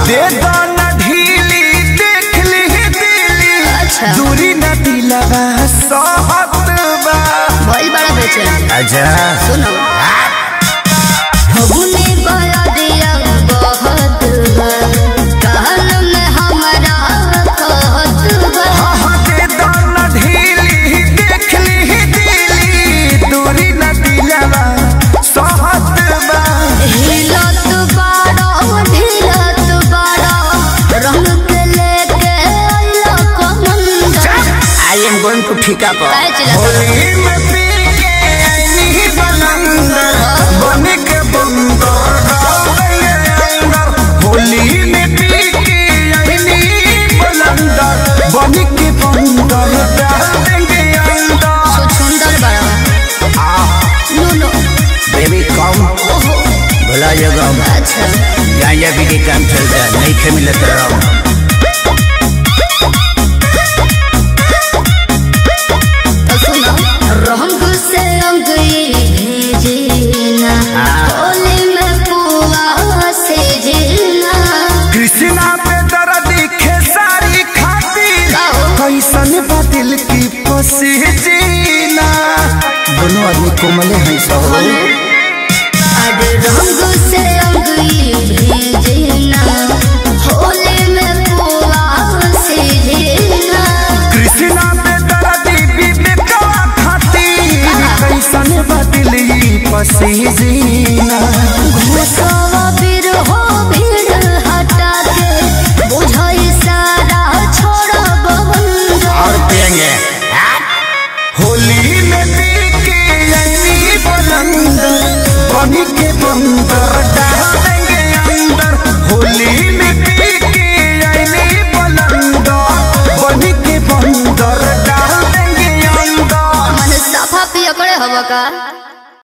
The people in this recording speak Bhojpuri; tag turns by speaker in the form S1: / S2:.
S1: दे दो न ढीली देख ली दिली
S2: अच्छा।
S1: दूरी न दिलवा सहत बा
S2: भइल बड़ा बेचैन
S1: अच्छा
S2: सुनो फगुनी बरदिया बहुत बा कहल में हमरा कहत बा
S1: हाँ दे दो न ढीली देख ली दिली दूरी न दिलवा सहत बा
S2: हिलत बाड़ो ढिलत बाड़ो रंग के लेके अइलो कमंडल
S1: आई एम गोइंग टू ठिका पर
S2: काहे चिल्लात बा?
S1: होली में पी के आईनी बलंदर बन के बंदर डालेंगे अंदर होली में पी के आईनी बलंदर बन के बंदर डाल देंगे अंदर
S2: सो सुंदर बड़ा नो नो
S1: बेबी कम
S2: ओहो
S1: भला जगह
S2: अच्छा
S1: गांजा भी के काम चलता है नहीं खे मिलत रहो
S2: तो सुनो रंग से रंग भेजना
S1: हाँ।
S2: होली में पुआ से जीना
S1: कृष्णा पे दर्द खेसारी खातिर
S2: गाओ।
S1: कैसन बदिल की फसी जीना दोनों आदमी कोमले हैं सब
S2: अरे रंग से रंग भेजना होली में पुआ से जीना
S1: कृष्णा पे दर्द विवेकवा खातिर कैसन बदिल की फसी जीना